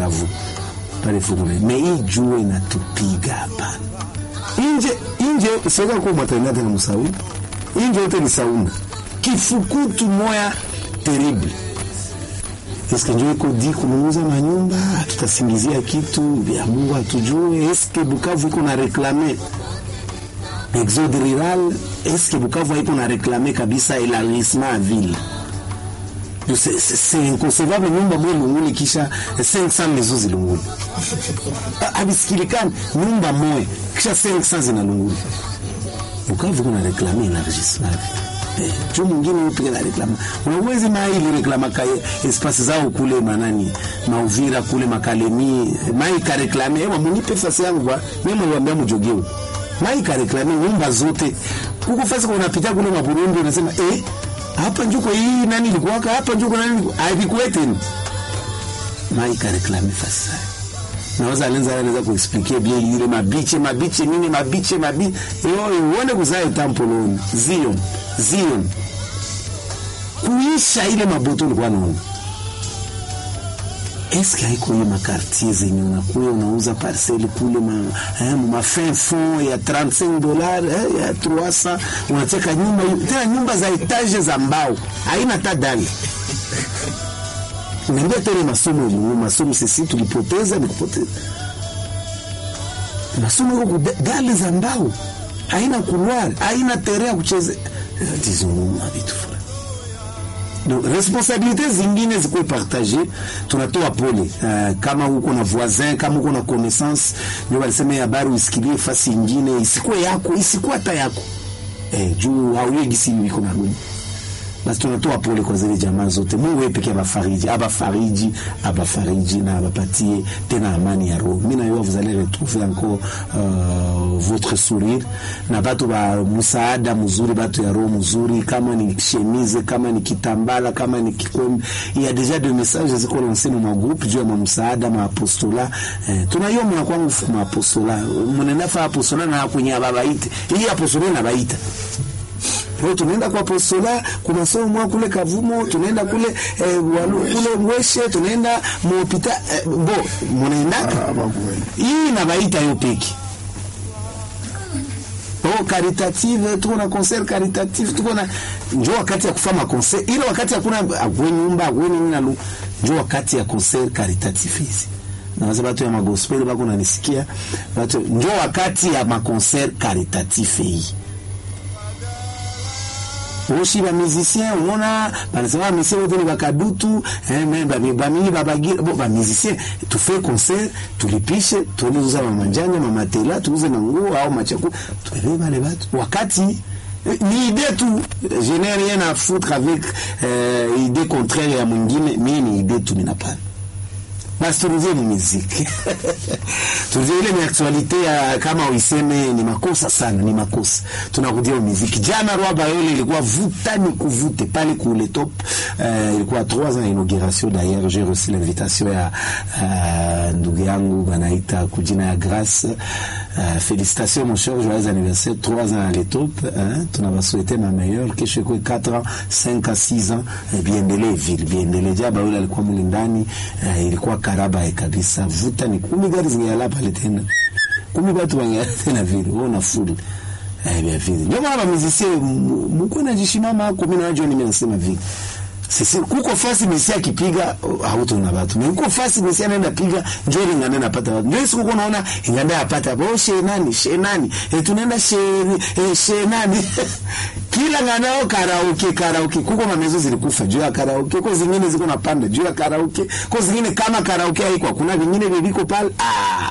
Bukavu pale Furule, me hii jua inatupiga hapana. Inje inje sasa kwa maternite na msauni inje yote ni sauna, kifukutu moya terrible Eske njo iko di kununuza manyumba, tutasingizia kitu vya Mungu hatujue. Eske Bukavu iko na reklame exode rural? Eske Bukavu haiko na reklame kabisa elargissement ya ville? C'est inconcevable nyumba moja Lunguli kisha 500 maisons zilunguli, abisikilikani nyumba moja kisha 500 zina Lunguli. Bukavu kuna reklame elargissement Eh, juu mwingine upige na reklama unawezi mai ili reklama ka espasi zao kule manani mauvira kule makalemi mai ka reklame ewa munipe fasi yangu kwa mimi mwambia mjogeo mai ka reklame nyumba zote huko fasi kwa unapita kule maburundi unasema eh hapa njuko hii nani ilikuwa hapa njuko nani haikuwete mai ka reklame fasi naweza alenza anaweza kuexpliquer bien ile mabiche mabiche nini mabiche mabiche yo uone kuzae tampoloni zion zion kuisha ile maboto ulikuwa naona eske haiko hiyo makartier zenye unakuya unauza parcele kule ma, eh, ma fin fond ya 35 dollars eh, ya 300 unateka nyumba tena nyumba za etage za mbao haina hata dali Niambia tena masomo yenyewe, masomo sisi tulipoteza, nikupoteza masomo iko dali za mbao, haina couloir, haina terrain ya kucheza dizonuma vitu fulani. Donc responsabilité zingine zikuwe partage, tunatoa pole uh, kama uko na voisin, kama uko na connaissance, ndio walisema habari usikilie fasi ingine, isikuwe yako, isikuwe hata yako eh, juu hauye gisi iko na gumu basi tunatoa pole kwa zile jamaa zote. Mungu yeye pekee abafariji, abafariji, abafariji na abapatie tena amani ya roho. Mimi na yeye vous allez retrouver encore uh, votre sourire na batu ba msaada mzuri, batu ya roho mzuri, kama ni chemise, kama ni kitambala, kama ni kikombe. Il y a déjà des messages ziko lancés dans ma groupe juu ya msaada ma apostola. Eh, tunaiyo mna kwangu ma apostola. Mnaenda fa apostola na kwenye ababaite. Hii apostola na baita Leo tunaenda kwa apostola kwa masomo kule Kavumo, tunaenda kule eh, walu, kule Mweshe, tunaenda muhopita eh, bo munaendaka hii na baita yo peki Oh, caritative tuko na concert caritative tuko na njoo wakati ya kufanya concert ile wakati hakuna akwe nyumba akwe nini na njoo wakati ya concert caritative hizi na wazee watu ya magospel bako nanisikia watu njoo wakati ya maconcert caritative hii oshi ba musicien unaona banasema ba musicien wote ni bakadutu eh mais ba bamini babagira bo ba musicien tu fais concert tulipishe tuuze mamanjanja mamatela tuuze manguo au machakula tubebe wale watu wakati ni idée tu je n'ai rien à foutre avec euh, idée contraire ya mwingine mimi ni idée tu minapana basi turuzie ni muziki turuzie ile ni aktualite ya kama uiseme ni makosa sana, ni makosa. Tunakudia muziki. Jana Roi Bayole ilikuwa vuta ni kuvute pale kule top. Uh, ilikuwa 3 ans inauguration d'ailleurs, j'ai reçu l'invitation ya uh, ndugu yangu banaita kujina ya Grace. Uh, félicitations mon cher, joyeux anniversaire, 3 ans à l'étop. Hein? Tunawasouhaiter ma meilleure kesho ikuwe 4 ans, 5 à 6 ans. Eh, biendelee vile, biendelee. Jaba yule alikuwa mlindani, uh, ilikuwa karaba kabisa vuta ni kumi gari zingala pale tena kumi watu wangala tena vile wewe una full eh bien vile ndio maana muziki mko na jishimama hako mimi najua mimi nasema vile sisi kuko fasi misia kipiga hauto na watu mimi kuko fasi misia naenda piga njoo ngana napata watu ndio siku unaona inganda yapata bo she nani she nani eh tunaenda she eh, she nani kila nganao karaoke karaoke kuko mamezo zilikufa juu ya karaoke kwa zingine ziko napanda juu ya karaoke kwa zingine kama karaoke haiko kuna vingine viliko pale ah